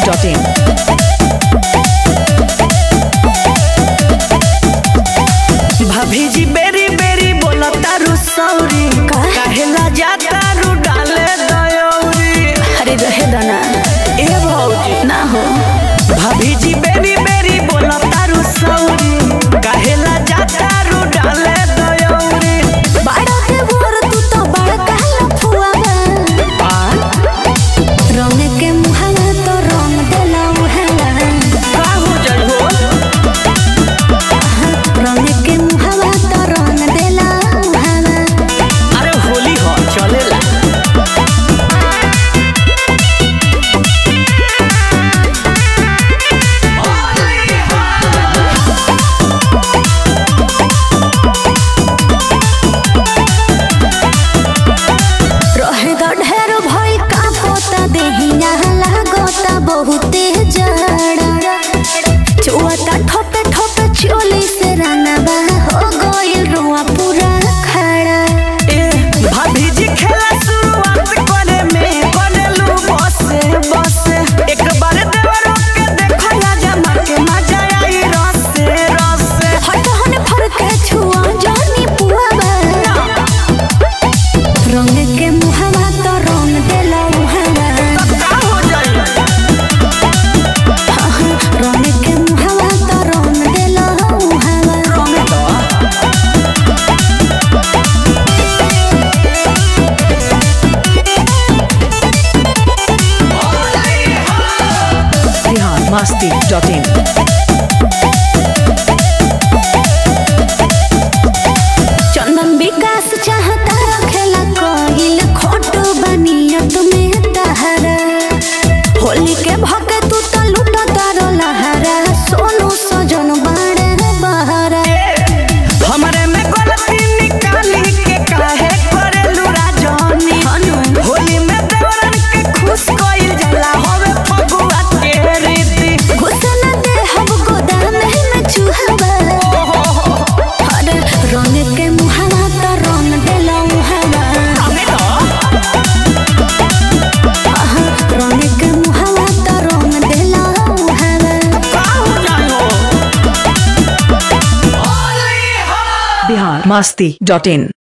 biharmasti.in भाभी जी बेरी बेरी बोला तारू सौरी काहेला जा तारू डाले दयौरी अरे रहे दना ए भौजी ना हो भाभी जी बेरी बेरी बोला तारू सौरी काहेला जा तारू डाले दयौरी बड़ा के बोर तू तो बड़ा कहला फुआवा रंग के मुहावा तो रंग देला मुहावा का हो जाई हो रंग के मुहावा तो रंग देला मुहावा अरे होली हो चलेला रहे द ढेर भइल का पोता देहिया लागता बहुते जड़ा चुआता ठोपे ठोपे चोली से रानबा हो गइल रुआ पूरा खड़ा ए भाभी जी खेला शुरुआत करे में करेलू बसे बसे एक बार देवरों के देखो या जमा के मजा आई रसे रसे हट हन फर के छुआ जानी पुआवा रंग के मुहावा तो रंग देला मुहावा का हो जाई रंग के मुहावा तो रंग देला मुहावा रंग दो biharmasti.in चंदन विकास चाहता रखेला कोइल खोटो बनियत में तहरा होली के भके तू तो लूटा तारो लहरा सोनू सजन बाड़े बहरा हमरे में गलती निकाली के काहे करेलू राजनी होली में देवरन के खुश कइल जाला होवे फगुआ के रीति घुसन दे हम गोदाम में चूहवा अरे रंग के मुहावा तो रंग देला मुहावा हमें तो रंग के मुहावा तो रंग देला मुहावा का हो जाई हो biharmasti.in